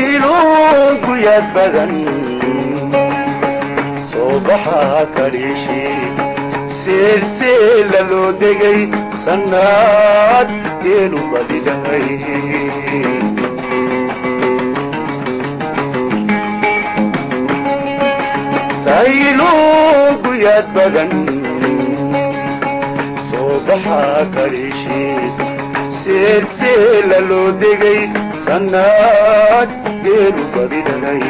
sayluunku yaad badan soo baxaa kadhiishi seelseela loo degay sannaad geelu badidhahay sayluunku yaad badan soo baxaa kadhiishi seelseela loo degay sannaad geelu badidhalay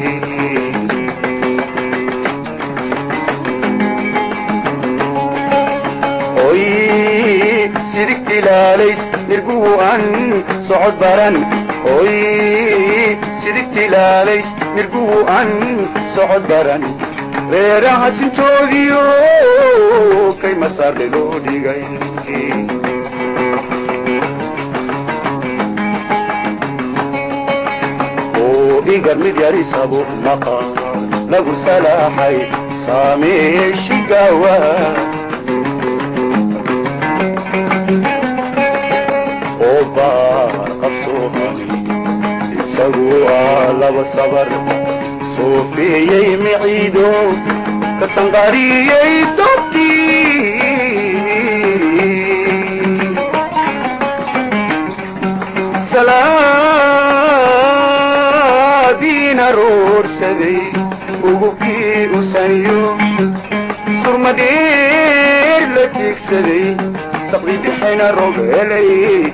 oy sidigtilaalays nirguhu an socod baran oy sidigtilaalays nirguhu an socod baran reeraha sintoodiyo kay masaarle loo dhigay igar mid yarisabo maqa lagu salaaxay saameeshigawa oo baar qabsoomay isagu aa laba sabar soofeeyey miciido ka sanqariyey dobtii diina roorsaday ugubkii usanyo surmadeer la tiigsaday saqdi bixina rogelay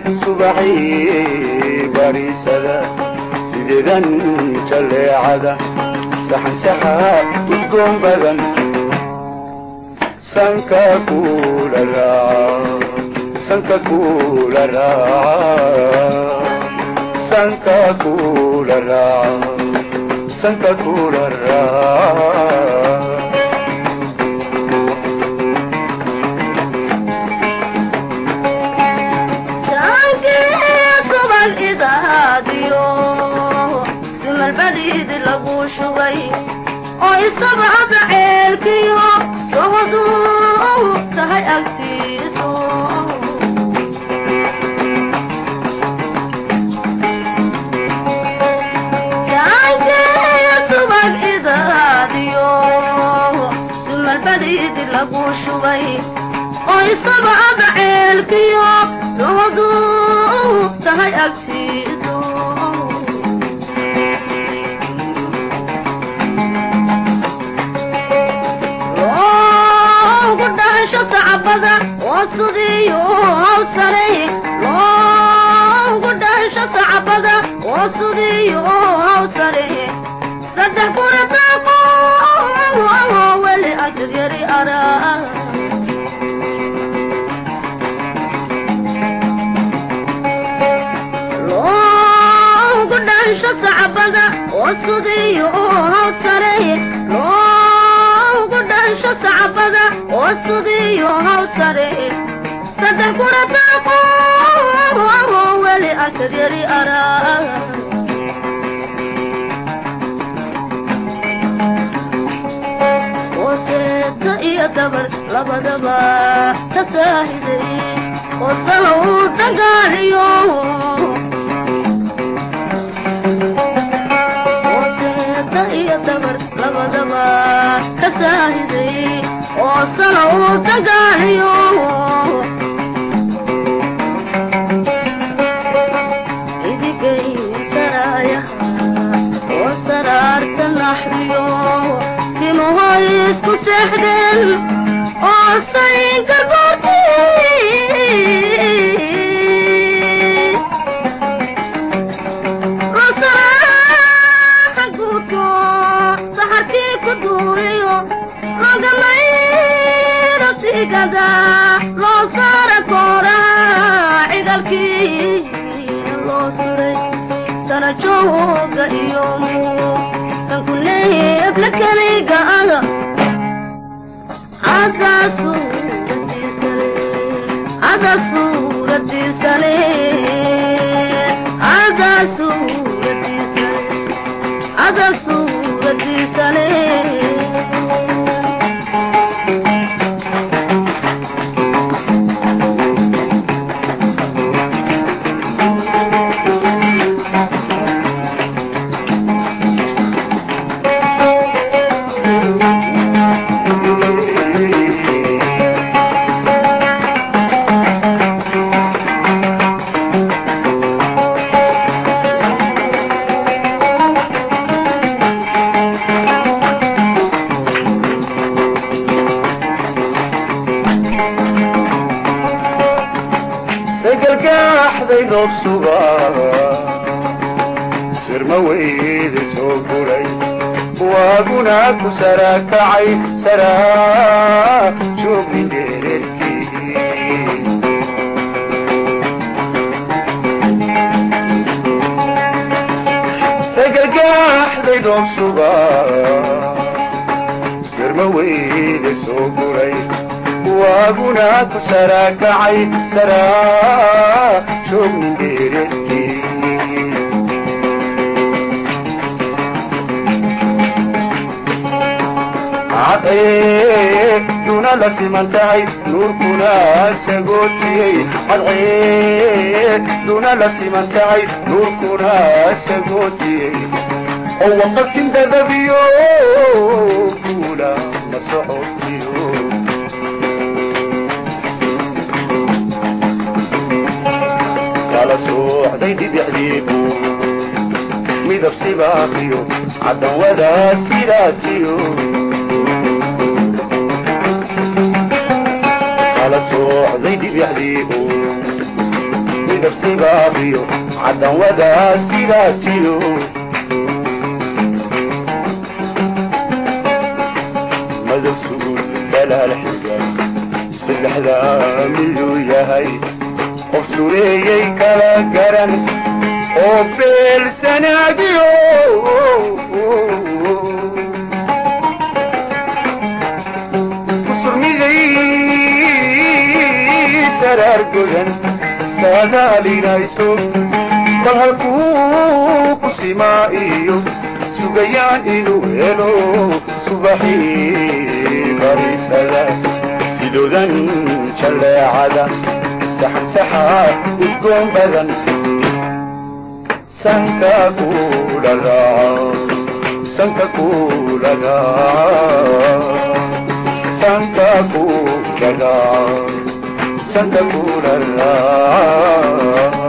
subaxii bariisada sideedan jalleecada saxan saxa udgoon badan sanka kula raaca sanka kula raaca sanka kula raaca sanka kula raaca sumalbadiid lagu shugay oo isabcada ceelkiyo sohodu tahay agtiisu subag idaadiyo sumalbadiid lagu shugay oo isabcada ceelkiyo sohodu tahay agtiisu sacbada oo sudiyo haw sare loogu dhasho sacbada oo sudiyo haw sare saddex kuna daaqo weli ajir yari ara loogu dhasho sacbada oo sudiyo haw sare loogu dhasho sacbada oo sudiyo haw sare saddex kuna daaqo weli ajir yari ara ooseeta iyo dabar labadaba ka saahiday oo salow dagaaliyo ooseeta iyo dabar labadaba ka saahiday oo salow dagaaliyo idigay saraayaha oo saraarta naxriyo timahoy isku seexdeen oo say gargoorti losaraaxa guudko saxarkii ku duuriyo logamayro sigada loo saara kooraa cigalkii loo suray sarajooga iyo sankuneebla keliga aga hada suuradiisale hada suuradiisale hada suuradiisale hada suuradiisale roob sugaa sirma weyde soo guray waaguna ku sarakacay saraa joogni dhereerkii sagalgaaxday roob sugaa sirma weyde soo guray waaguna ku sarakacay saraa joogni dhereerkii cadcee duna la siman tahay nuurkuna sagootiyey cadcee duna la siman tahay nuurkuna sagootiyey oo waqatin dadabiyo kuula ma socotiyo kala soocday dhibicdiibu midab sibaaqiyo cadawada sidaatiyo kala soocday dhibicdiibu midab sibaaqiyo cadawada sidaatiyo madow sugul dalaal xiga saddexdaa miduu yahay qof sureeyey kala garan oo beelsanaagiyo kusurmiday saraar godan saadaalinayso bal halkuu ku simaa iyo sugayaan inuu helo subaxii bariisada sidoodan jalleecada saxansaxa udgoon badan sanka kula raaca sanka kula raaca sanka kula raaca sanka kula raaca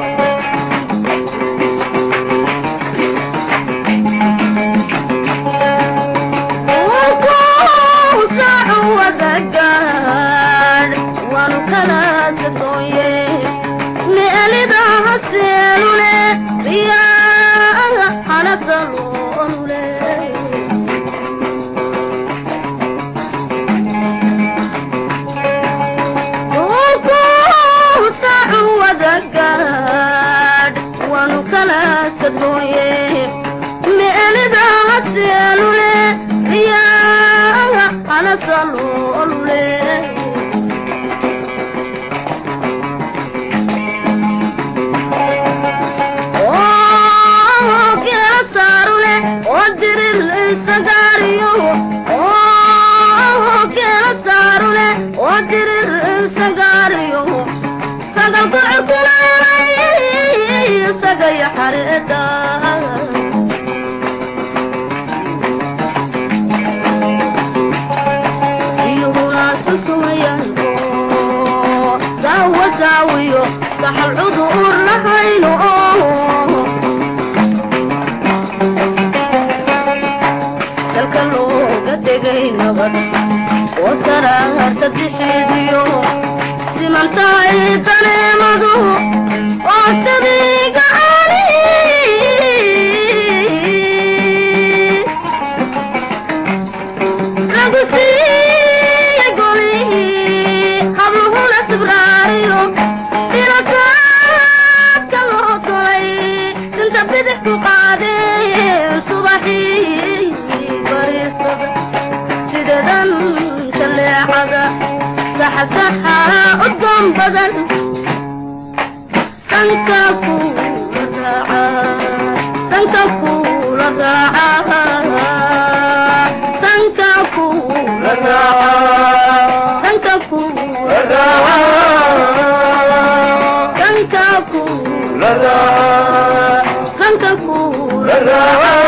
la